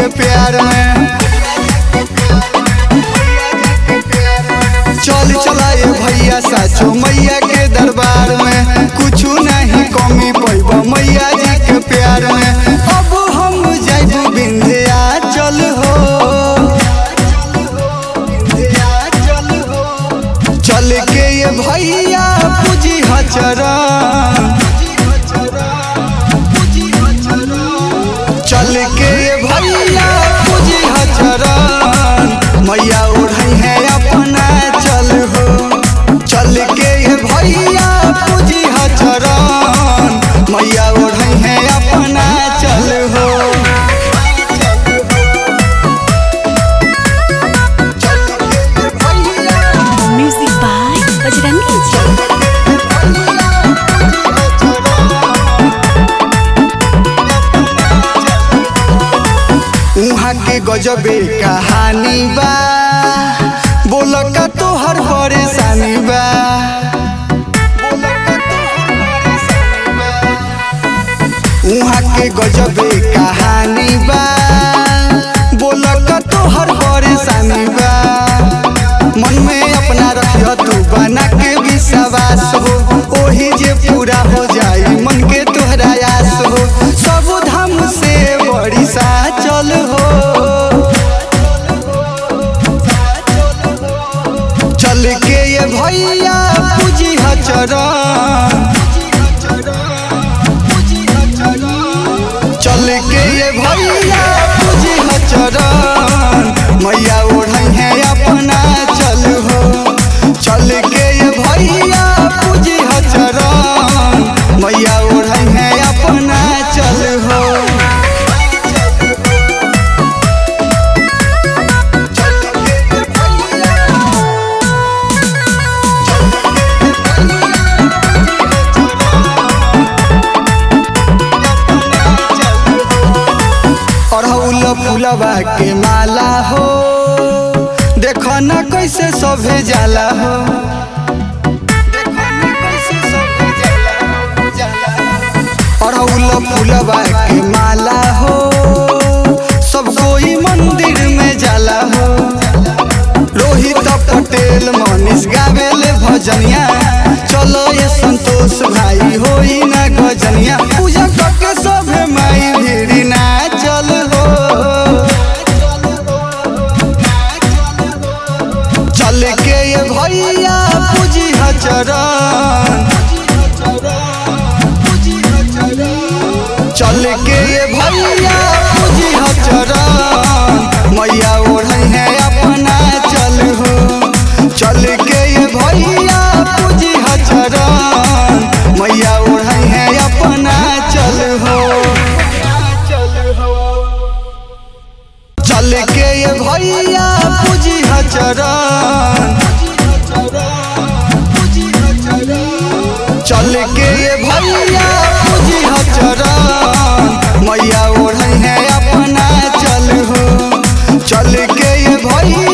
के प्यार में चल चलाए भैया साचो मैया के दरबार में कुछ नहीं कमी पैब मैया जी के प्यार में अब हम जाइब बिंध्या चल हो चल के ये भैया पूजी हचरण चल के ये भैया पूजी हचरण मैया ओढ़ई है अपना चल हो चल के ये भैया पूजी हचरण मैया ओढ़ई है अपना चल हो चल के ये भैया Music by Bajrangi Ji. उहाँ के गजबे कहानी बा बोल का तोहर परेशानी बा उहाँ के गजबे कहानी बा बोल का तोहर परेशानी बा मन में अपना रखियो तू बना के विश्वास हो ओही जे पूरा हो जाई मन के तोहरा आस हो सब धाम से बड़ी सा चल हो चल के ये भैया पूजी हचरण चल के ये भैया पूजी हचरण मैया ओढ़ई है अपना चल हो चल के ये भैया पूजी हचरण मैया ओढ़ई है अपना चल हो चल के ये भैया अड़हुल फुलवा के माला हो देखो न कैसे सभे जाला हो अड़हुल फुलवा के माला हो सब कोई मंदिर में जाला हो रोहित पटेल मनीष गावेल भजनिया चलो ये संतोष भाई होई ना गजनिया पूजा करके सभे माई भीड़ी ना चल हो चल के ये भैया पूजी हचरण चल के ये भैया पूजी हचरण मैया ओढ़ई है अपना चल हो चल के ये भैया पूजी हचरण मैया ओढ़ई है अपना चल हो चल के ये भैया पूजी हचरण चल के ये भैया पूजी हचरण मैया ओढ़ई है अपना चल हो चल के ये भैया